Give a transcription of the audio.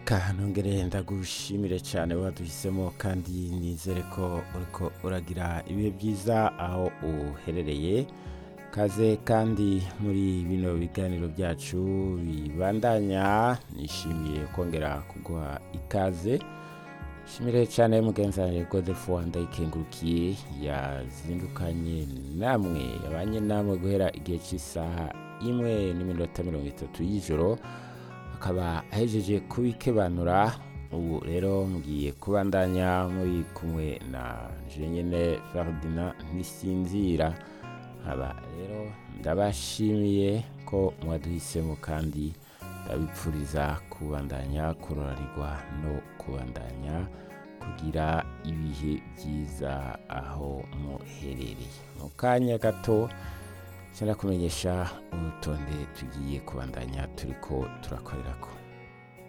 reka ntongere ndagushimire cyane waduhisemo kandi nizere ko uriko uragira ibihe byiza aho uherereye kaze kandi muri bino biganiro byacu bibandanya nishimiye kongera kuguha ikaze shimire cyane mugenzi wanjye godefo wandayikengurukiye yazindukanye namwe yabanye namwe guhera igihe cy'isaha imwe n'iminota mirongo itatu y'ijoro akaba ahejeje kubikebanura ubu rero ngiye kubandanya muri kumwe na jenyine ferdinand ntisinzira nkaba rero ndabashimiye ko mwaduhisemo kandi ndabipfuriza kubandanya kurorarirwa no kubandanya kugira ibihe byiza aho muherereye mu kanya gato kumenyesha urutonde tugiye kubandanya turiko turakorera ko